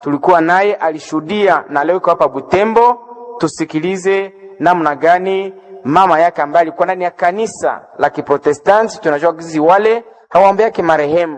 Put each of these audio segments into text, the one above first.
tulikuwa naye, alishuhudia na leo iko hapa Butembo. Tusikilize namna gani mama yake ambaye alikuwa ndani ya kanisa la Kiprotestanti, tunajua kizi wale hawaombeake marehemu,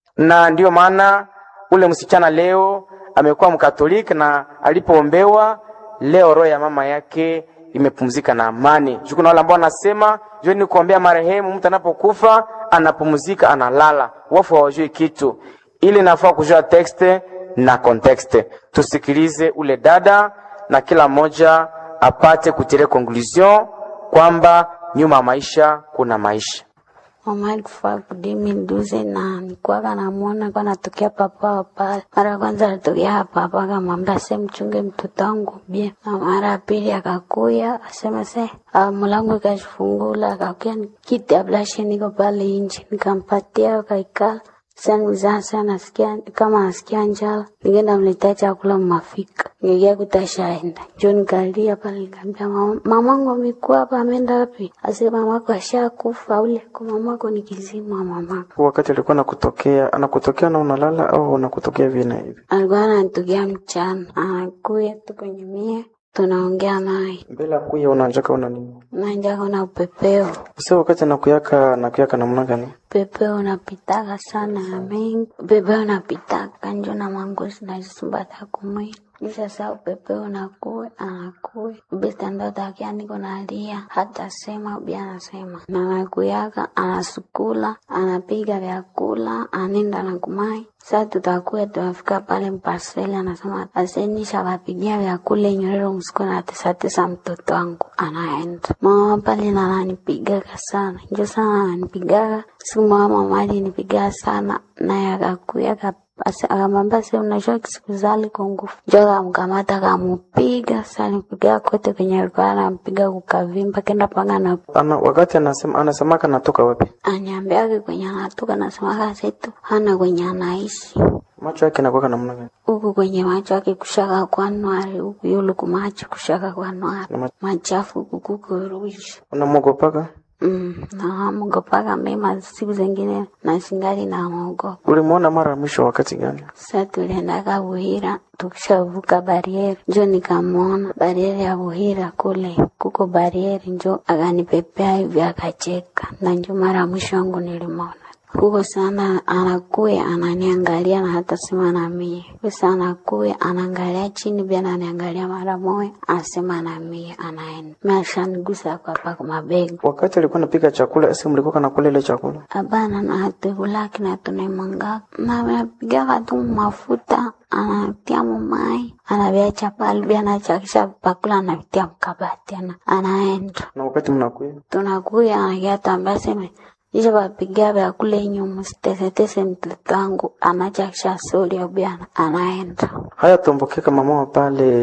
na ndiyo maana ule msichana leo amekuwa Mkatoliki na alipoombewa leo roho ya mama yake imepumzika na amani. Juu kuna wale ambao wanasema juu ni kuombea marehemu, mtu anapokufa anapumzika, analala, wafu hawajui kitu. Ili nafaa kujua tekste na kontekste. Tusikilize ule dada na kila mmoja apate kutire conclusion kwamba nyuma ya maisha kuna maisha. Mama alikufa kudimi nduze na nikuwaga namwona kwa natokea papa wa pale. Mara ya kwanza alitokea hapa hapa, akamwambia se mchunge mtoto wangu bie, na mara ya pili akakuya asema se ah, mlango ikashifungula, akakuya kiti ya blashe niko pale nje, nikampatia akaikala sanizasa nasikia kama nasikia njala, nikaenda mletea chakula mmafika, nikakia kutashaenda njo nikalia pale, nikaambia mama, mamangu amekuwa hapa, ameenda wapi? Ase mamako ashakufa ule, kwa mamako ni kizima mamako. Wakati alikuwa anakutokea anakutokea na unalala au unakutokea hivi na hivi? Alikuwa anatokea mchana, anakuya tu kwenye mie, tunaongea naye, Mbele ya kuya unanjaka una nini? nanja kuna upepeo Sasa wakati anakuyaka anakuyaka namna gani? Pepeo unapitaka sana ya mengi, pepeo unapitaka njo na mangozi nazisumbata kumwili sasa upepeo unakuwe anakuwe bistandotakia niko nalia hata sema ubi anasema na nakuyaka anasukula anapiga vyakula anenda na kumai sa tutakuwa tunafika pale mpaseli anasema asenisha wapigia vyakula inyorero msiku na tesatesa mtoto wangu anaenda mama pale nananipigaga sana njo sana ananipigaga siku mama mali nipigaa sana naye akakuya akamwambia se unajua kisikuzali kwa nguvu njo akamkamata akamupiga salipiga kote kwenye alikuwa anampiga kukavimba kenda panga na Ana, wakati anasema anasemaka natoka wapi? anyambiake kwenye anatoka nasemaka setu hana kwenye anaishi Macho yake nakuwaka namna gani? huku kwenye macho yake kushaka kwa nwari huku yulu kumacho kushaka kwa nwari Na ma- machafu kukukurusha Unamwogopaka? mm, namogopaka mema siku zingine na singali namogopa Ulimwona mara ya mwisho wakati gani? sa tuliendaka Buhira tukishavuka barieri njo nikamwona barieri ya Buhira kule kuko barieri njo akanipepea hivi akacheka na njo mara mwisho wangu nilimwona huko sana anakuya ananiangalia na hata sema na mie sasa anakuya anaangalia chini pia ananiangalia mara moja anasema na mie anaenda mi ashanigusa kwa pako mabega Wakati alikuwa anapika chakula, esi mlikuwa kanakula ile chakula? Hapana, na hatukulaki na tunaimwanga na napigaga tu mafuta anatia mumai anaviacha pale bia anachakisha pakula anavitia mkabati ana anaenda Na wakati mnakuya tunakuya anakia tambia seme isha vapiga vyakula inyu msitesetese mtoto wangu anachakisha soli abiana anaenda haya tombokeka mama wa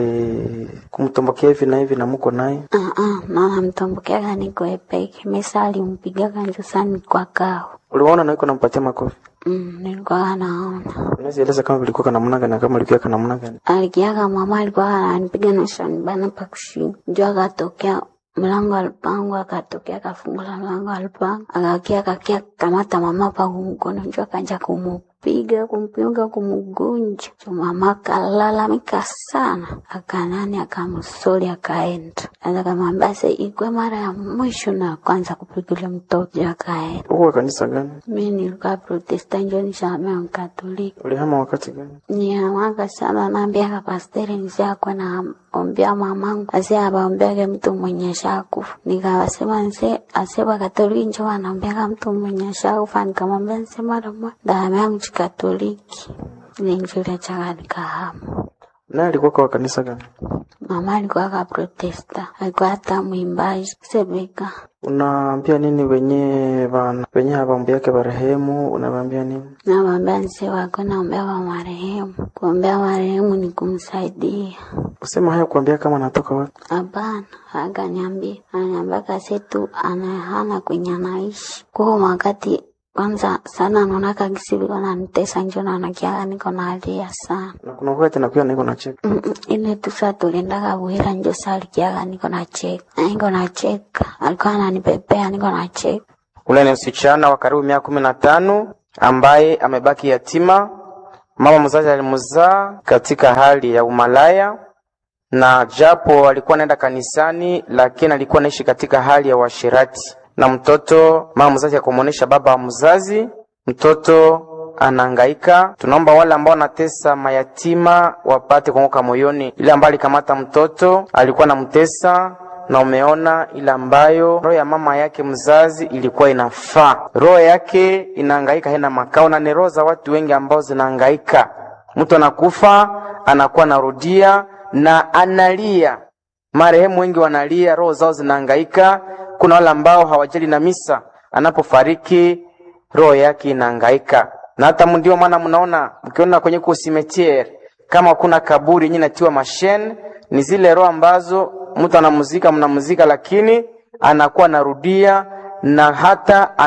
pale kumtombokea hivi na hivi na muko naye uh -uh, na namtombokeaga niko epeke mesa alimpigaga njusani kwa kao uliwaona na iko nampatia makofi mm, nilikuwa naona unaweza eleza kama vilikuwa kana namna gani na kama ilikuwa kana namna gani alikiaga mama alikuwa ananipiga na shanibana pa kushinda njo akatokea mlango alipangu akatokea akafungula mlango alipangu akakia akakia kamata mama pa kumkono njo akaja kumupiga kumpiga kumugunja jo mama akalalamika sana akanani akamsoli akaenda asa kamwambia se ikwe mara ya mwisho na kwanza kupigile mtoto jo akaenda huko kanisa gani mi nilikuwa protesta njo nishamea mkatoliki ulihama wakati gani niamaka sana naambiaka pasteri nisiakwe na ombea mamangu ase abaombeake mtu mwenye shakufa nikawasema nse aseba katoliki njo wanaombeaka mtu mwenye shakufa nikamwambia nse mara moja damu yangu chikatoliki ninjulia chaka nikahama naye alikuwa kwa kanisa gani mama alikuwa ka protesta alikuwa hata mwimbaji sebeka unaambia nini wenye bana wenye hawaombeake barehemu unawaambia nini nawambia nse wako naombea wa marehemu kuombea marehemu ni kumsaidia usema haya kuambia kama natoka wapi Hapana, akaniambia ananiambia kasetu anahana kwenye anaishi kwa wakati kwanza sana naonaka kisiviko nanitesa njo nanakiaga niko nalia sana na kuna wakati nakuya niko nacheka Mm, mm, ile tu saa tuliendaga Buhira njo saa alikiaga niko nacheka niko nacheka alikuwa ananipepea niko nacheka Ule ni msichana wa karibu miaka kumi na tano ambaye amebaki yatima Mama mzazi alimzaa katika hali ya umalaya, na japo alikuwa anaenda kanisani, lakini alikuwa anaishi katika hali ya uasherati. Na mtoto mama mzazi akamwonyesha baba wa mzazi, mtoto anahangaika. Tunaomba wale ambao wanatesa mayatima wapate kuanguka moyoni. Ile ambayo alikamata mtoto alikuwa anamtesa na umeona ile ambayo roho ya mama yake mzazi ilikuwa inafaa. Roho yake inahangaika, haina makao, na ni roho za watu wengi ambao zinahangaika. Mtu anakufa anakuwa anarudia na analia, marehemu wengi wanalia, roho zao zinahangaika. Kuna wale ambao hawajali na misa, anapofariki roho yake inahangaika, na hata ndio maana mnaona mkiona kwenye kusimetiere kama kuna kaburi yenye natiwa mashen, ni zile roho ambazo mtu anamuzika mnamuzika, lakini anakuwa anarudia na hata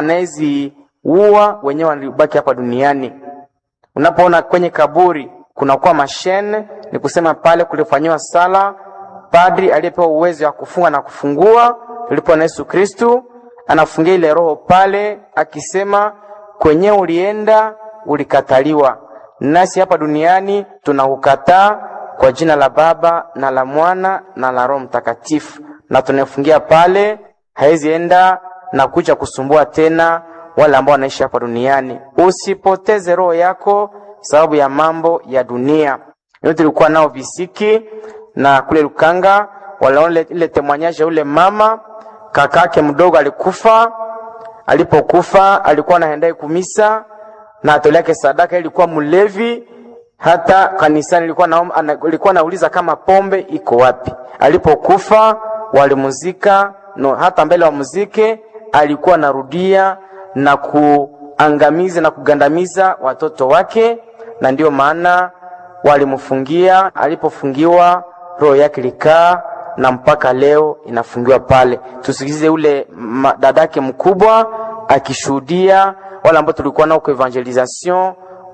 anaeziua wenyewe walibaki hapa duniani. Unapoona kwenye kaburi kunakuwa mashene, ni kusema pale kulifanyiwa sala padri aliyepewa uwezo wa kufunga na kufungua, tulipo na Yesu Kristu anafungia ile roho pale, akisema kwenye ulienda ulikataliwa, nasi hapa duniani tunakukataa kwa jina la Baba na la Mwana na la Roho Mtakatifu, na tunafungia pale, haizi enda na kuja kusumbua tena wale ambao wanaishi hapa duniani. Usipoteze roho yako sababu ya mambo ya dunia. Hiyo tulikuwa nao visiki na kule Lukanga walaona ile temwanyaje, ule mama kakake mdogo alikufa. Alipokufa alikuwa anaendai kumisa na atoleke sadaka, ilikuwa mlevi hata kanisani ilikuwa na, ilikuwa nauliza kama pombe iko wapi. Alipokufa walimuzika no, hata mbele wa muzike alikuwa narudia na kuangamiza na kugandamiza watoto wake, na ndiyo maana walimfungia. Alipofungiwa roho yake likaa na mpaka leo inafungiwa pale. Tusikize ule dadake mkubwa akishuhudia, wale ambao tulikuwa nao kwa evangelisation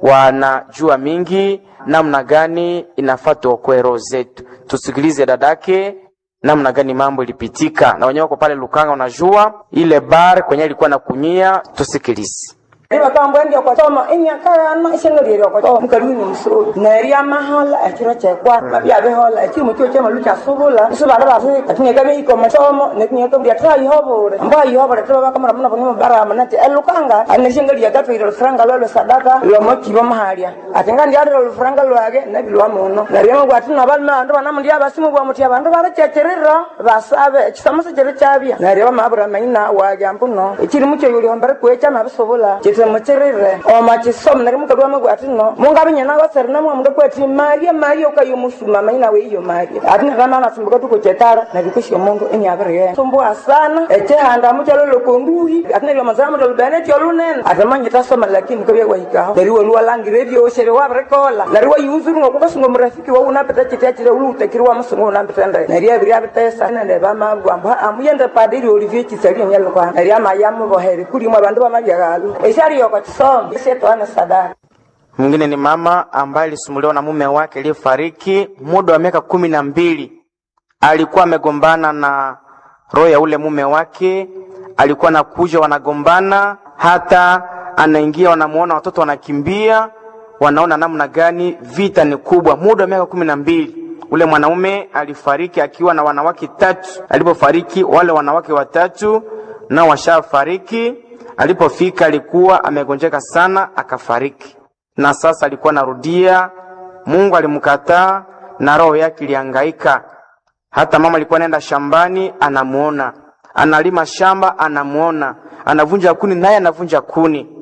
wanajua mingi namna gani inafaa tuokoe roho zetu. Tusikilize dadake namna gani mambo ilipitika, na wenyewe wako pale Lukanga, unajua ile bar kwenye alikuwa na kunyia. Tusikilize. iba kambo ndio kwa toma inya kaya na ishenga lero kwa toma mkaluni mso na ria mahala akira cha kwa mabia be hola akiri mutio chama lucha subula suba dara se atinga kabe iko masomo ne kinya to dia trai hobore amba yo hobore to ba kamera muna bonimo bara manate elukanga aneshenga lia gato ilo franga lolo sadaka lo mochi ba mahalia atinga ndia lo franga lo age na bilwa muno na ria ngwa tina balma ndo bana mundia basimu bwa mutia bandu bara checherera basabe chisamasa chere chabia na ria mabura maina wa jampuno ikiri mucho yuli hombere kwecha mabisobula mutirire omachisom nari mukadwa magwati no mungabinya nago serna mwa mundu kwati maria maria ukayo musuma maina we iyo maria atina rana na sumbuka tuko chetara na bikushyo mundu enyabire sumbua sana eche handa muchalo lokonduhi atina lyo mazama ndo bene tyo lunen atamanya tasoma lakini kabya wahika nari wo lwa langi radio oshere wa brekola nari wa yuzuru ngo kukasungo murafiki wa unapeta chitia chile ulu utekirwa musungo unapeta ndai nari abiri abitesa na ne bama gwamba amuyende padiri Olivier Chisari nyalo kwa nari amayamu boheri kuri mwa bandu bamabiyagalu eshari yoko chisoma isetwana sadaka Mwingine ni mama ambaye alisumbuliwa na mume wake aliyefariki muda wa miaka kumi na mbili. Alikuwa amegombana na roho ya ule mume wake, alikuwa anakuja, wanagombana, hata anaingia, wanamuona watoto wanakimbia, wanaona namna gani vita ni kubwa. Muda wa miaka kumi na mbili ule mwanaume alifariki akiwa na wanawake tatu. Alipofariki wale wanawake watatu nao washafariki. Alipofika alikuwa amegonjeka sana, akafariki na sasa alikuwa narudia. Mungu alimkataa na roho yake ilihangaika. Hata mama alikuwa anaenda shambani, anamuona analima shamba, anamuona anavunja kuni, naye anavunja kuni,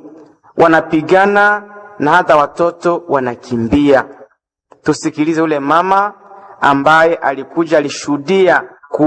wanapigana na hata watoto wanakimbia. Tusikilize ule mama ambaye alikuja, alishuhudia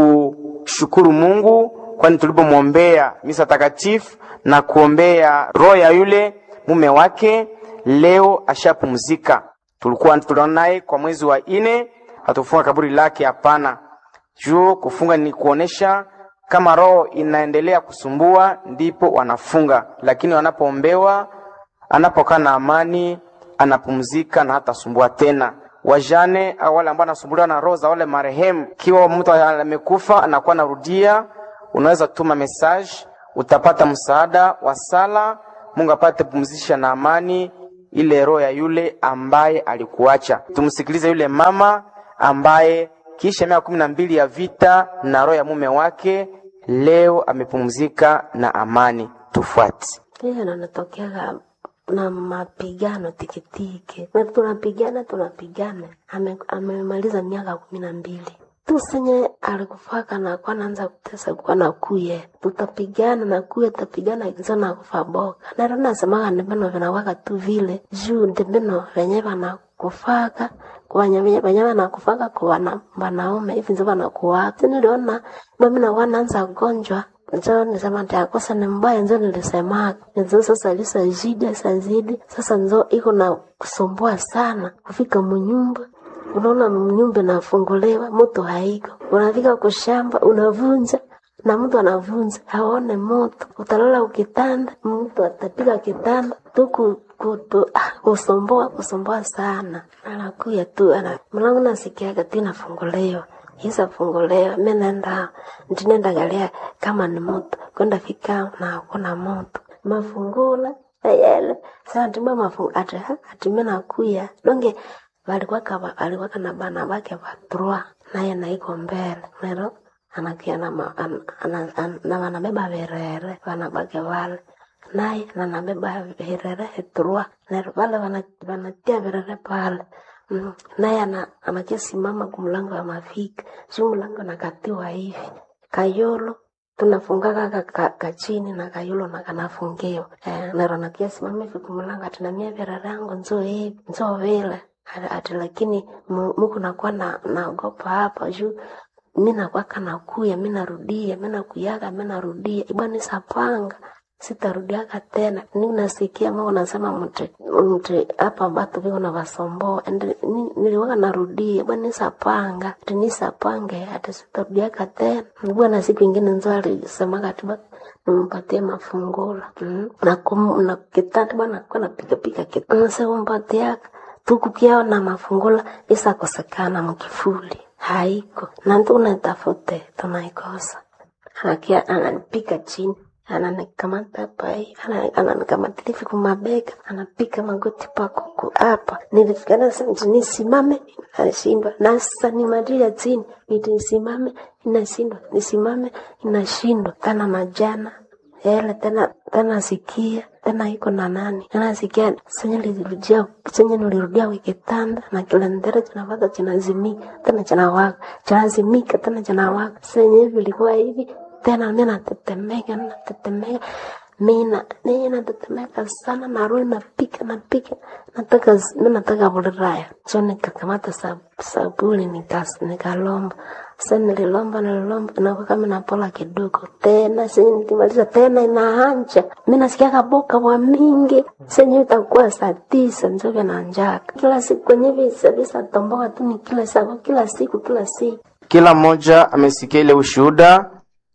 kushukuru Mungu, kwani tulipomwombea misa takatifu na kuombea roho ya yule mume wake leo ashapumzika. Tulikuwa tuliona naye kwa mwezi wa ine, hatufunga kaburi lake, hapana. Juu kufunga ni kuonesha kama roho inaendelea kusumbua, ndipo wanafunga, lakini wanapoombewa, anapokaa na amani, anapumzika na hatasumbua tena. Wajane au wale ambao wanasumbuliwa na roho za wale marehemu, kiwa mtu amekufa anakuwa narudia, unaweza tuma message, utapata msaada wa sala. Mungu apate pumzisha na amani ile roho ya yule ambaye alikuacha. Tumsikilize yule mama ambaye kisha miaka kumi na mbili ya vita na roho ya mume wake leo amepumzika na amani. Tufuate. hiyo nanatokeaga na mapigano tikitiki, na tunapigana tunapigana. Ame- Amemaliza miaka kumi na mbili tu senye alikufaka na kwa naanza kutesa kwa na kuye tutapigana na kuye tutapigana nzo na kufa boka na rona nasemaga ndembeno vinawaka tu vile juu ndembeno venye vanakufaka kwanya venye vanakufaka kwa wana- wanaume hivi nzo vanakuwaka niliona mami na wanaanza gonjwa njo nisema ntakosa ni mbaya njo nilisemaga nzo sasa lisazidi sazidi sasa nzo iko na kusumbua sana kufika munyumba unaona nyumba inafunguliwa moto haiko unafika kushamba unavunja na mtu anavunja haone moto utalala ukitanda mtu atapiga kitanda tu ku- kutu- ah, kusomboa kusomboa sana anakuya tu ana mlango nasikiaga tu inafunguliwa isafunguliwa mi nenda ndinenda galia kama ni moto kwenda fika na kuna moto mafungula ayele saa ndima mafungu ati ati mi nakuya donge valikuwaka valikuwaka na bana bake vatrua naye naiko mbele nero anakia na ma- an- ana- an- na vanabeba virere vana bake vale naye nanabeba virere trua nero vale vana- vanatia virere pale Mm, naye ana- anakisimama kumlango wa mafika si mlango nakatiwa hivi kayolo tunafungaga ka- ka- kachini na kayulo na kanafungiwa eh, nero nakiasimama hivi kumlango atinamia virere yangu nzo hivi nzo vile ati ati lakini mu- muku nakuwa na naogopa hapa juu mi nakwaka nakuya mi narudia mi nakuyaga mi narudia ibwani sapanga sitarudiaga tena ni nasikia mama nasema mti mti hapa batu viko na vasomboa ende ni- niliwaka narudia bwana sapanga ati nisapange ati sitarudiaga tena bwana siku ingine nzo alisemaga ati basi nimpatie mafungula mm. na kum, na kitanda bwana kwa napiga piga kitanda nasema mpatiaka tukukiao na mafungula isakosekana mkifuli haiko na tunatafute tunaikosa anakia ananipika chini ananikamata hapa hivi ana- ananikamata hivi kumabega anapika magoti pakuku hapa nilifikana nisimame nashindwa na sasa nimadia chini niti nisimame inashindwa nisimame inashindwa tena majana ele tena tena sikia tena iko na nani tena sikia senye nilirudia senye nilirudia wikitanda na kilendere chinavaka chinazimika tena chinawaka chinazimika tena chinawaka senye hivi ilikuwa hivi tena mi natetemeka natetemeka mina niye natetemeka sana narudi napika napika nataka mi nataka vuliraya so nikakamata sab, sabuni nikas nikalomba sa nililomba nililomba nakuwa kama napola kidogo tena senye nikimaliza tena inaanja mi nasikia kaboka wa mingi senye itakuwa saa tisa nzovya na njaka kila siku kwenye visa visa tomboka tu ni kila siku kila siku kila siku Kila mmoja amesikia ile ushuhuda.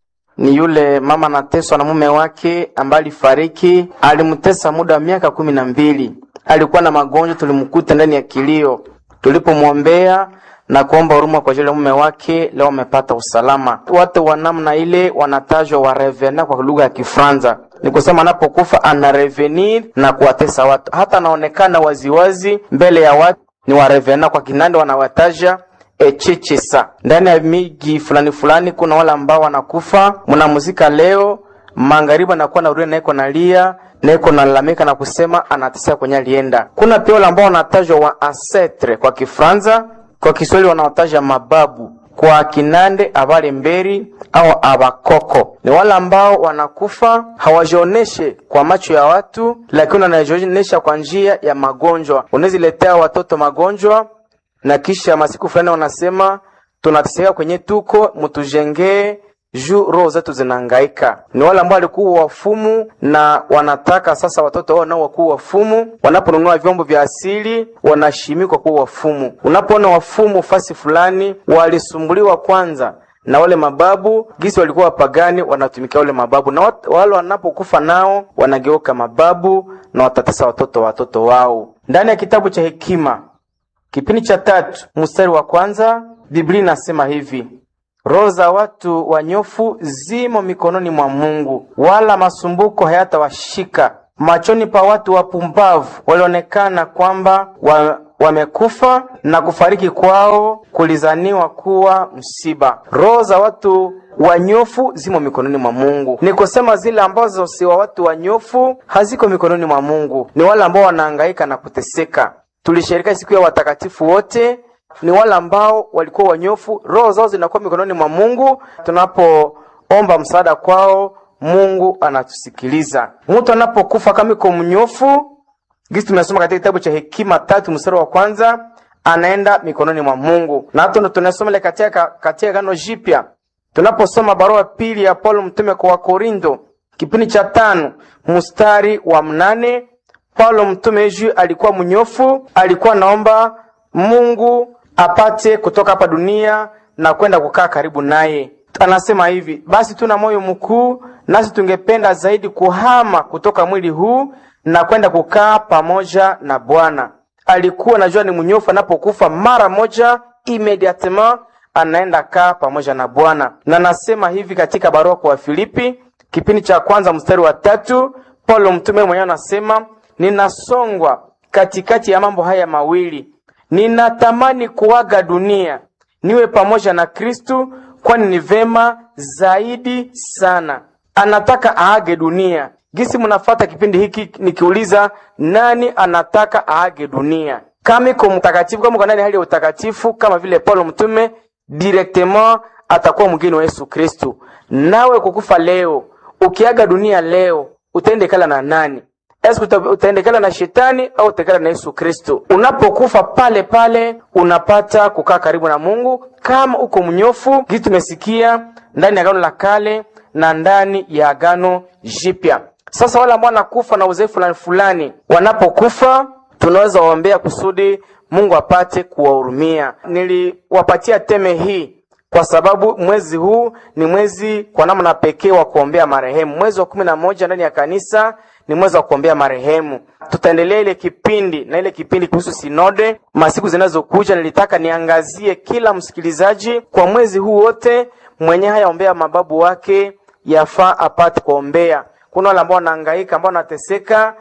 Ni yule mama anateswa na mume wake ambaye alifariki, alimtesa muda wa miaka kumi na mbili. Alikuwa na magonjwa, tulimkuta ndani ya kilio. Tulipomwombea na kuomba huruma kwa ajili ya mume wake, leo amepata usalama. Watu wa namna ile wanatajwa wa revena kwa lugha ya Kifaransa, ni kusema anapokufa ana revenir na kuwatesa watu, hata anaonekana waziwazi mbele ya watu. Ni wa revena kwa Kinande wanawataja echechesa. Ndani ya miji fulani fulani kuna wale ambao wanakufa. Mnamuzika leo magharibi anakuwa narudia naiko nalia naiko nalalamika na kusema anateseka kwenye alienda. Kuna pia wale ambao wanatajwa wa ancestre kwa Kifaransa, kwa Kiswahili wanaotaja mababu kwa Kinande abale mberi au abakoko ni wale ambao wanakufa hawajioneshe kwa macho ya watu, lakini wanajionesha kwa njia ya magonjwa. Unaziletea watoto magonjwa na kisha masiku fulani wanasema tunateseka kwenye tuko mutujengee juu roho zetu zinahangaika. Ni wale ambao walikuwa wafumu na wanataka sasa watoto wao nao wakuwa wafumu. Wanaponunua vyombo vya asili wanashimikwa kuwa wafumu. Unapoona wafumu fasi fulani, walisumbuliwa kwanza na wale mababu gisi walikuwa wapagani, wanatumikia wale mababu, na wat- wale wanapokufa nao wanageuka mababu na watatesa watoto wa watoto wao. Ndani ya kitabu cha Hekima Kipindi cha tatu mstari wa kwanza Biblia inasema hivi: roho za watu wanyofu zimo mikononi mwa Mungu, wala masumbuko hayatawashika. machoni pa watu wapumbavu walionekana kwamba wa, wamekufa na kufariki kwao kulizaniwa kuwa msiba. Roho za watu wanyofu zimo mikononi mwa Mungu. Ni kusema zile ambazo si wa watu wanyofu haziko mikononi mwa Mungu, ni wale ambao wanahangaika na kuteseka. Tulisherika siku ya watakatifu wote, ni wale ambao walikuwa wanyofu, roho zao zinakuwa mikononi mwa Mungu. Tunapoomba msaada kwao, Mungu anatusikiliza. Mtu anapokufa kama iko mnyofu, gisi tumesoma katika kitabu cha Hekima tatu mstari wa kwanza, anaenda mikononi mwa Mungu, na hata ndo tunasoma ile katika katika Agano Jipya tunaposoma barua pili ya Paulo mtume kwa Wakorindo kipindi cha tano mstari wa mnane Paulo mtume juu alikuwa mnyofu, alikuwa naomba Mungu apate kutoka hapa dunia na kwenda kukaa karibu naye. Anasema hivi: basi tuna moyo mkuu, nasi tungependa zaidi kuhama kutoka mwili huu na kwenda kukaa pamoja na Bwana. Alikuwa najua ni mnyofu, anapokufa mara moja immediatement anaenda kaa pamoja na Bwana. Na nasema hivi katika barua kwa Wafilipi kipindi cha kwanza mstari wa tatu Paulo mtume mwenyewe anasema, ninasongwa katikati ya mambo haya mawili, ninatamani kuaga dunia niwe pamoja na Kristu, kwani ni vema zaidi sana. Anataka aage dunia. Gisi mnafata kipindi hiki nikiuliza, nani anataka aage dunia? Kama iko mtakatifu, kama uko ndani hali ya utakatifu kama vile Paulo mtume directement atakuwa mgeni wa Yesu Kristu. Nawe kukufa leo, ukiaga dunia leo, utaendekala na nani? Eske utaendekala na shetani au utaendekala na Yesu Kristu? Unapokufa pale pale unapata kukaa karibu na Mungu kama uko mnyofu. Kitu tumesikia ndani ya Agano la Kale na ndani ya Agano Jipya. Sasa wale ambao wanakufa na uzee fulani fulani, wanapokufa tunaweza waombea kusudi Mungu apate kuwahurumia. Niliwapatia teme hii kwa sababu mwezi huu ni mwezi kwa namna pekee wa kuombea marehemu. Mwezi wa kumi na moja ndani ya kanisa ni mwezi wa kuombea marehemu. Tutaendelea ile kipindi na ile kipindi kuhusu sinode masiku zinazokuja. Nilitaka niangazie kila msikilizaji kwa mwezi huu wote, mwenye hayaombea mababu wake yafaa apate kuombea. Kuna wale ambao wanahangaika, ambao wanateseka,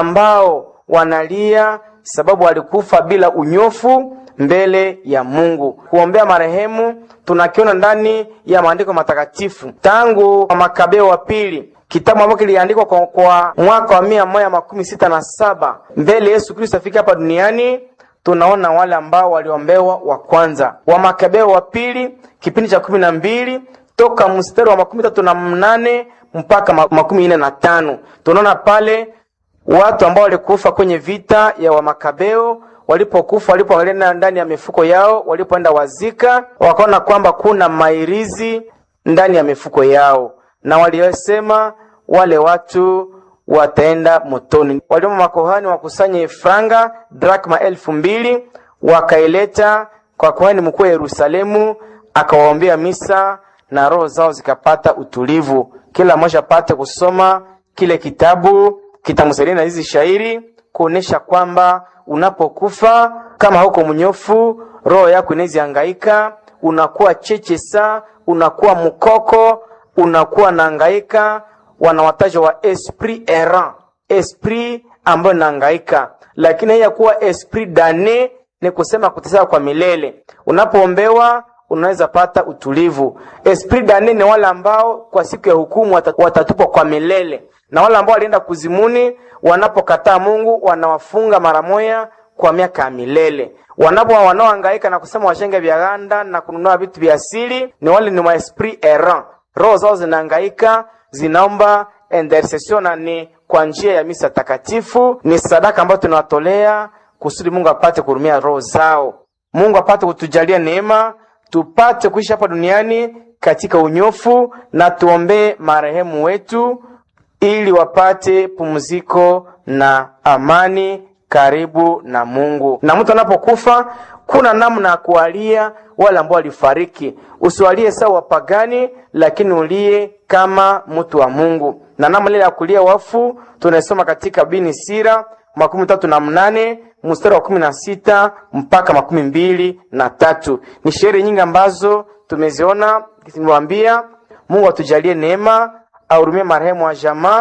ambao wanalia sababu walikufa bila unyofu mbele ya Mungu. Kuombea marehemu tunakiona ndani ya maandiko matakatifu tangu Makabeo wa pili, kitabu ambacho kiliandikwa kwa, kwa mwaka wa mia moja makumi sita na saba mbele Yesu Kristo afika hapa duniani. Tunaona wale ambao waliombewa wa kwanza wa Makabeo wa pili kipindi cha kumi na mbili toka mstari wa makumi tatu na mnane mpaka makumi nne na tano tunaona pale watu ambao walikufa kwenye vita ya Wamakabeo walipokufa, walipoangalia ndani ya mifuko yao, walipoenda wazika, wakaona kwamba kuna mairizi ndani ya mifuko yao, na waliosema wale watu wataenda motoni. Waliomba makohani wakusanye franga drakma elfu mbili wakaileta kwa kuhani mkuu wa Yerusalemu, akawaombea misa na roho zao zikapata utulivu. Kila mmoja apate kusoma kile kitabu kitamsaidia na hizi shairi kuonesha kwamba unapokufa kama huko mnyofu, roho yako inaweza hangaika, unakuwa cheche saa, unakuwa mkoko, unakuwa nahangaika. Wanawataja wa esprit errant, esprit ambayo inahangaika, lakini hii ya kuwa esprit dane ni kusema kuteseka kwa milele. Unapoombewa unaweza pata utulivu. Esprit dane ni wale ambao kwa siku ya hukumu watatupwa kwa milele na wale ambao walienda kuzimuni, wanapokataa Mungu wanawafunga mara moja kwa miaka ya milele. Wanapo wanaohangaika na kusema washenge vya ganda na kununua vitu vya asili, ni wale ni maesprit errant, roho zao zinahangaika, zinaomba intercession na ni kwa njia ya misa takatifu. Ni sadaka ambayo tunawatolea kusudi Mungu apate kuhurumia roho zao, Mungu apate kutujalia neema, tupate kuishi hapa duniani katika unyofu, na tuombee marehemu wetu ili wapate pumziko na amani karibu na Mungu. Na mtu anapokufa kuna namna ya kuwalia wale ambao walifariki. Usiwalie sawa wapagani, lakini ulie kama mtu wa Mungu. Na namna ile ya kulia wafu tunasoma katika bini sira makumi tatu na mnane mstari wa kumi na sita mpaka makumi mbili na tatu. Ni sherehe nyingi ambazo tumeziona, nimewambia Mungu atujalie neema ahurumie marehemu wa jamaa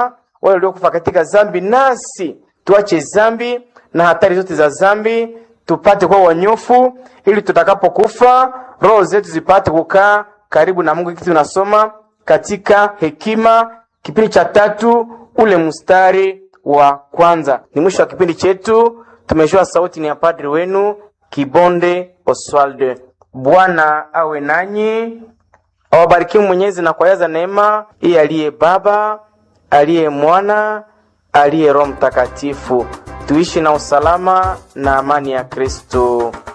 wale waliokufa katika zambi, nasi tuache zambi na hatari zote za zambi, tupate kuwa wanyofu, ili tutakapokufa roho zetu zipate kukaa karibu na Mungu. Hiki tunasoma katika Hekima kipindi cha tatu ule mstari wa kwanza. Ni mwisho wa kipindi chetu. Tumejua sauti ni ya padri wenu Kibonde Oswald. Bwana awe nanyi, awabarikiwe Mwenyezi na kuwajaza neema iye aliye Baba, aliye Mwana, aliye Roho Mtakatifu. Tuishi na usalama na amani ya Kristo.